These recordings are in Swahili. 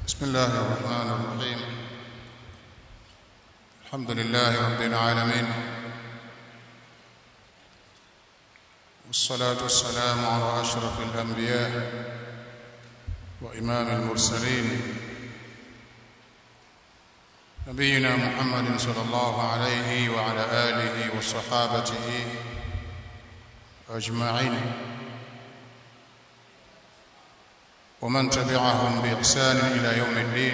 بسم الله الرحمن الرحيم الحمد لله رب العالمين والصلاة والسلام على أشرف الأنبياء وإمام المرسلين نبينا محمد صلى الله عليه وعلى آله وصحابته أجمعين ومن تبعهم بإحسان إلى يوم الدين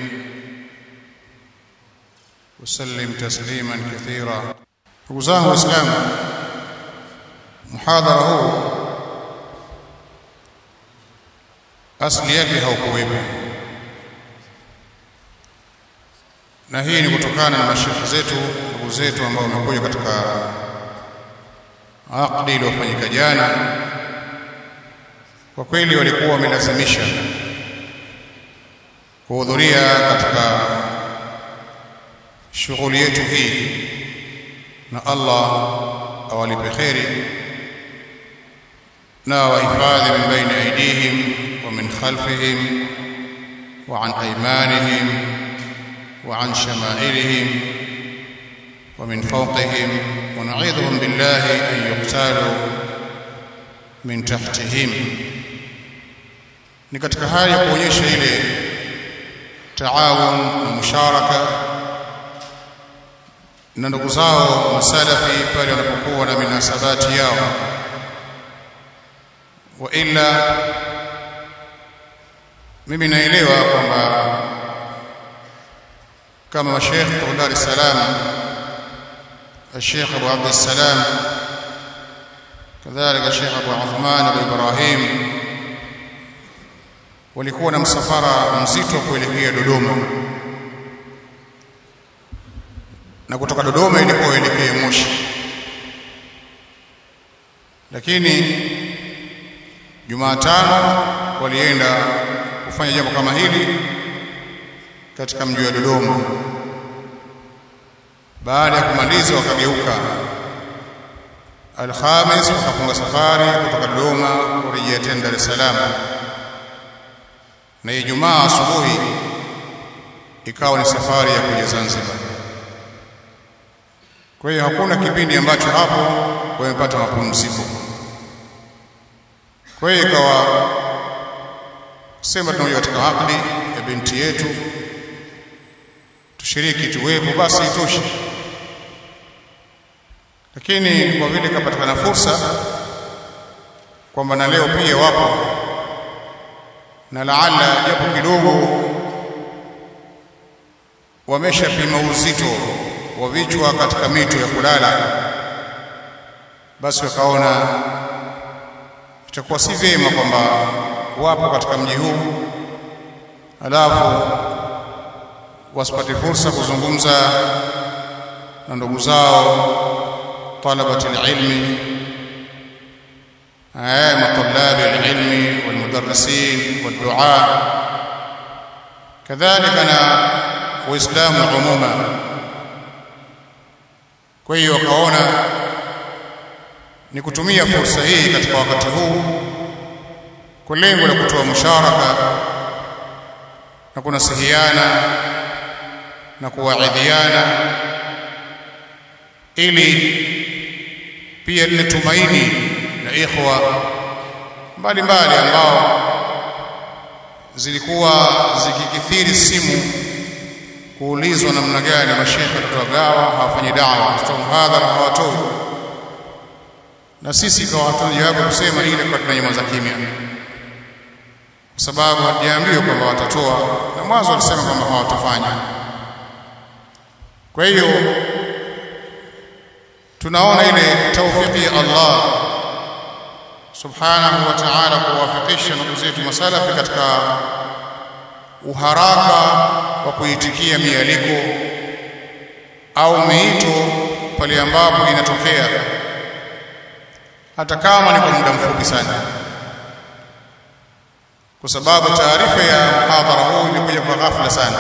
وسلم تسليما كثيرا وزاه الإسلام محاضرة huu asili yake haukuwepo na hii ni kutokana na mashekhe zetu ndugu zetu ambao wamekuja katika aqdi iliyofanyika jana kwa kweli walikuwa wamelazimisha kuhudhuria katika shughuli yetu hii na Allah awalipe kheri na wahifadhi min baini aidihim wa min khalfihim wa an aymanihim wa an shamailihim wa min fawqihim wa na'idhuhum billahi an yuqtalu min tahtihim ni katika hali ya kuonyesha ile taawun na musharaka na ndugu zao masalafi pale wanapokuwa na minasabati yao wa illa mimi naelewa kwamba kama mashekh kutoka Dar es Salaam الشيخ أبو عبد السلام كذلك الشيخ أبو عثمان أبو إبراهيم walikuwa na msafara mzito kuelekea Dodoma na kutoka Dodoma ilikuwa elekee Moshi lakini Jumatano walienda kufanya jambo kama hili katika mji wa Dodoma baada ya kumaliza wakageuka Alhamis wakafunga safari kutoka Dodoma kurejea tena Dar es Salaam na Ijumaa asubuhi ikawa ni safari ya kuja Zanzibar. Kwa hiyo hakuna kipindi ambacho hapo wamepata mapumziko. Kwa hiyo ikawa sema tunakuja katika akdi ya binti yetu, tushiriki tuwepo, basi itoshe. Lakini kwa vile ikapatikana fursa kwamba na leo pia wapo na laala japo kidogo wameshapima uzito wa vichwa katika mito ya kulala, basi wakaona itakuwa si vyema kwamba wapo katika mji huu alafu wasipate fursa kuzungumza na ndugu zao talabati ilmi مطلاب العلم والمدرسين والدعاء كذلك أنا وإسلام عموما kwa hiyo wakaona ni kutumia fursa hii katika wakati huu kwa lengo la kutoa musharaka na kunasihiana na kuwaidhiana ili pia lile tumaini na ikhwa mbalimbali ambao zilikuwa zikikithiri simu kuulizwa namna gani mashekhe tutagawa hawafanyi dawa tutoa mhadhara hawatoi na sisi kwa watu jawabu kusema ile kwa tunanyamaza kimya kwa sababu hatujaambiwa kwamba watatoa na mwanzo walisema kwamba hawatafanya kwa hiyo tunaona ile taufiki ya Allah subhanahu wa ta'ala kuwafikisha ndugu zetu masalafi katika uharaka wa kuitikia mialiko au miito pale ambapo inatokea hata kama ni kwa muda mfupi sana kwa sababu taarifa ya mhadhara huu ilikuja kwa ghafla sana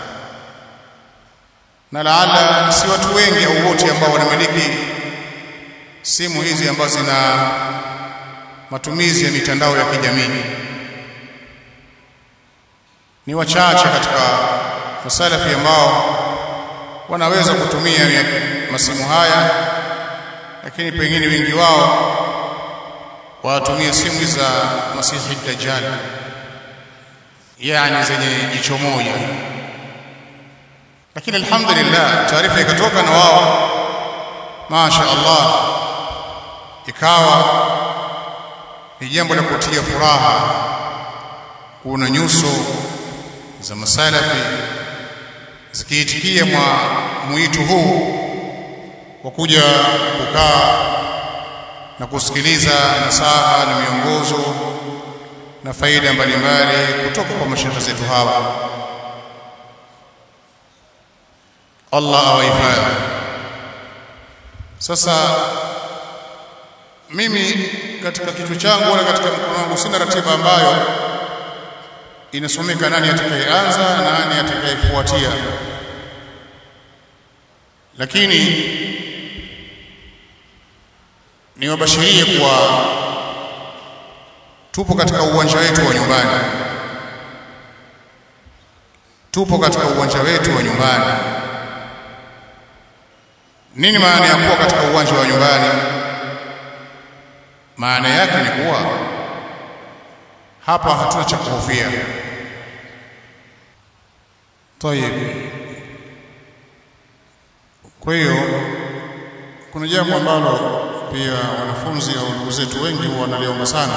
na laala si watu wengi au wote ambao wanamiliki simu hizi ambazo zina matumizi ya mitandao ya kijamii ni wachache katika masalafi ambao wanaweza kutumia masimu haya lakini pengine wengi wao watumia simu za masihi dajjal yani zenye jicho moja lakini alhamdulillah taarifa ikatoka na wao masha Allah ikawa ni jambo la kutia furaha kuna nyuso za masalafi zikiitikia mwa mwito huu wa kuja kukaa na kusikiliza nasaha na miongozo na faida mbalimbali kutoka kwa mashaikh zetu hawa Allah awahifadhi sasa mimi katika kichwa changu wala katika mkono wangu sina ratiba ambayo inasomeka nani atakayeanza na nani atakayefuatia lakini niwabashirie kuwa tupo katika uwanja wetu wa nyumbani tupo katika uwanja wetu wa nyumbani nini maana ya kuwa katika uwanja wa nyumbani maana yake ni kuwa hapa hatuna cha kuhofia tayeb kwa hiyo kuna jambo ambalo pia wanafunzi au ndugu zetu wengi wanaliomba sana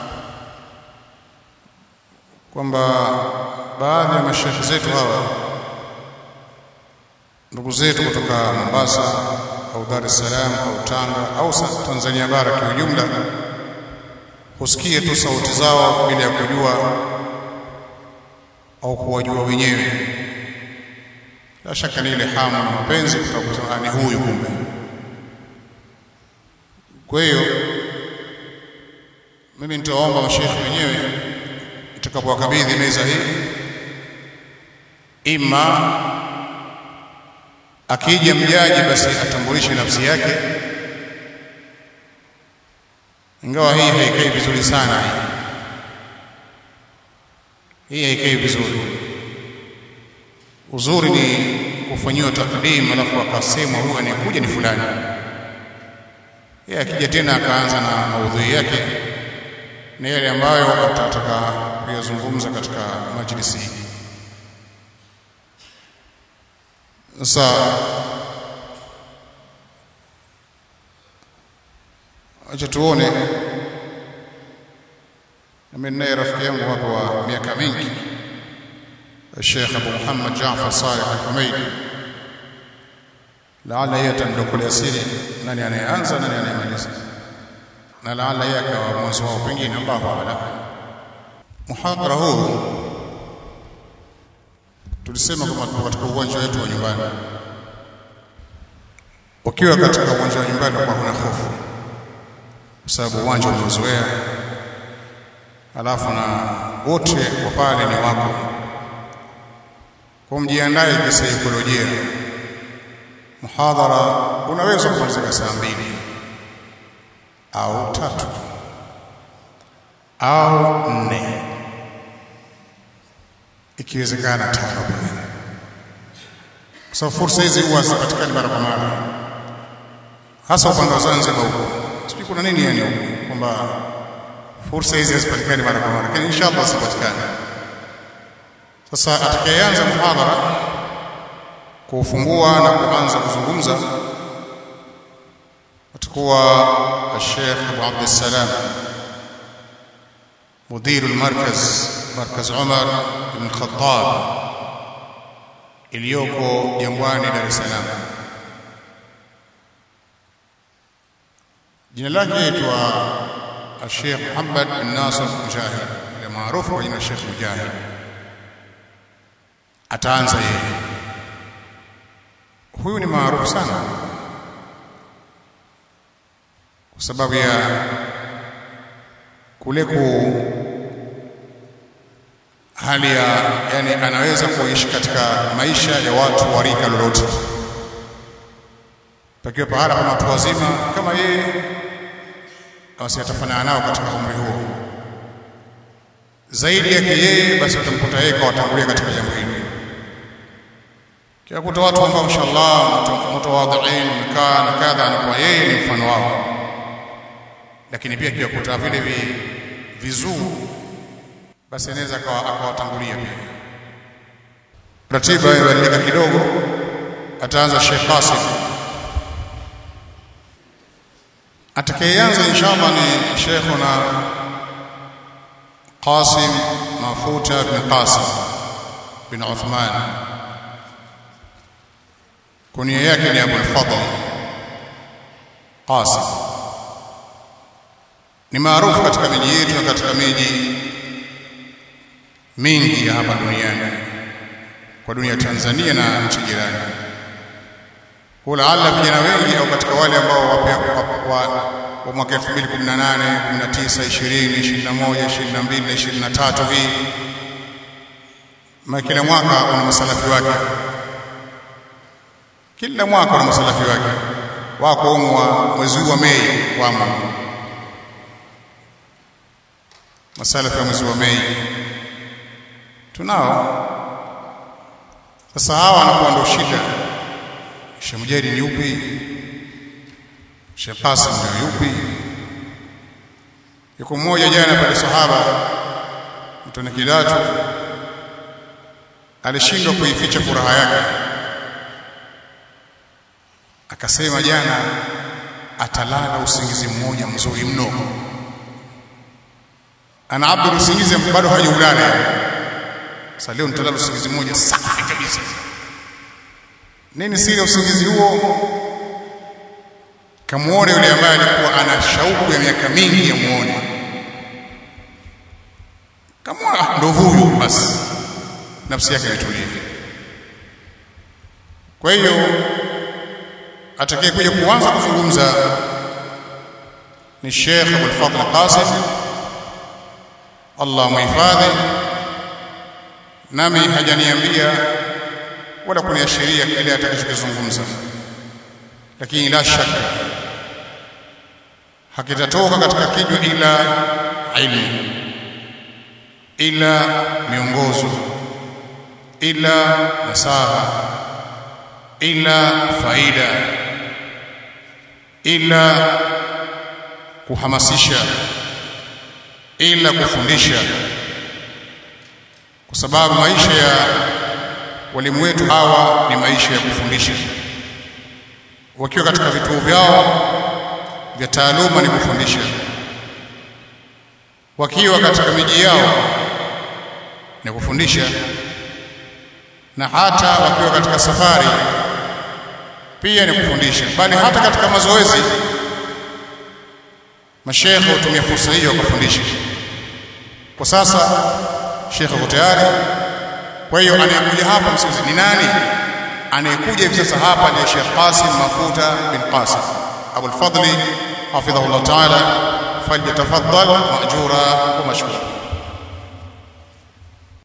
kwamba baadhi ya masheikh zetu hawa ndugu zetu kutoka Mombasa au Dar es Salaam au Tanga au Tanzania bara kwa ujumla husikie tu sauti zao bila ya kujua au kuwajua wenyewe la shaka ni ile hamu na mapenzi kutakuta ni huyu kumbe kwa hiyo mimi nitawaomba masheikh wenyewe nitakapowakabidhi meza hii ima akija mjaji basi atambulishe nafsi yake ingawa hii haikai vizuri sana hii hii haikai vizuri uzuri ni kufanyiwa takdim alafu akasemwa huyu anayekuja ni fulani yeye akija tena akaanza na maudhui yake na yale ambayo atataka kuyazungumza katika majlisi hii sasa acha tuone mimi naye rafiki yangu hapa wa miaka mingi Sheikh Abu Muhammad Jaafar Saleh Al-Humaidi laala yeye atandokolea siri nani anayeanza nani anayemaliza na laala yeye akawa mwanzo wao pengine Allahu a'lam muhadhara huu tulisema kwamba tuko katika uwanja wetu wa nyumbani ukiwa katika uwanja wa nyumbani kwa huna hofu kwa sababu uwanja umezoea alafu na wote wa pale ni wako kwa mjiandae kisaikolojia muhadhara unaweza kumalizika saa mbili au tatu au nne ikiwezekana tano pia kwa sababu fursa hizi huwa hazipatikani mara kwa mara hasa upande wa Zanzibar huko sijui kuna nini yani huko kwamba fursa hizi hazipatikani mara kwa mara lakini inshallah zipatikane sasa atakayeanza muhadhara kufungua na kuanza kuzungumza atakuwa Sheikh Abu Abd Salam مدير المركز مركز عمر بن الخطاب iliyoko Jangwani Dar es Salaam jina lake aitwa Sheikh Muhammad bin Nasir Mujahid ile maarufu kwa jina Sheikh Mujahid ataanza yeye huyu ni maarufu sana kwa sababu ya kule ku hali ya yani anaweza kuishi katika maisha ya watu wa rika lolote pakiwa pahala pana watu wazima kama yeye basi atafanana nao katika umri huo zaidi yake yeye basi utamkuta yeye kawatangulia katika jambo hili kiwakuta watu ambao inshallah mutawadhiin mkaa na kadha na kwa yeye ni mfano wao lakini pia kiwakuta vile vizuu basi anaweza akawatangulia pia ratiba imebadilika kidogo ataanza Sheikh Qasim atakayeanza inshallah ni Sheikhuna Qasim Mafuta bin Qasim bin Uthman kunia yake ni Abu al-Fadl Qasim ni maarufu katika miji yetu na katika miji mingi ya hapa duniani kwa dunia ya Tanzania na nchi jirani. Walaala vijana wengi au katika wale ambao wapya wa, wa mwaka 2018, 19, 20, 21, 22 na 23 hivi ma kila mwaka una masalafi wake, kila mwaka una masalafi wake wako umwa mwezi wa Mei wamo masalafi wa mwezi wa Mei tunao sasa hawa anakuwa ndo shida Sheikh Mujahid ni yupi Sheikh Qasim ndio yupi yuko mmoja jana pale sahaba mtone kidatu alishindwa kuificha furaha yake akasema jana atalala usingizi mmoja mzuri mno ana abdu usingizi bado hajaulala sasa leo nitalala usingizi mmoja safi kabisa nini siri ya usingizi huo kamuone yule ambaye alikuwa ana shauku ya miaka mingi ya muone kama ndo huyu basi nafsi yake imetulia kwa hiyo atakaye kuja kuanza kuzungumza ni Sheikh Abdul Fadhl Qasim Allah muhifadhi nami hajaniambia wala kuniashiria kile atakachokizungumza lakini la shaka hakitatoka katika kinywa ila ilmu ila miongozo ila nasaha ila faida ila kuhamasisha ila kufundisha kwa sababu maisha ya walimu wetu hawa ni maisha ya kufundisha wakiwa katika vituo vyao vya taaluma ni kufundisha wakiwa katika miji yao ni kufundisha na hata wakiwa katika safari pia ni kufundisha bali hata katika mazoezi mashekhe hutumia fursa hiyo kufundisha kwa sasa shekhe yuko tayari kwa hiyo anayekuja hapa msikizi ni nani anayekuja hivi sasa hapa ni Sheikh Qasim Mafuta bin Qasim Abu al-Fadli hafidhahu Allah ta'ala falyatafaddal ma'jura wa mashkura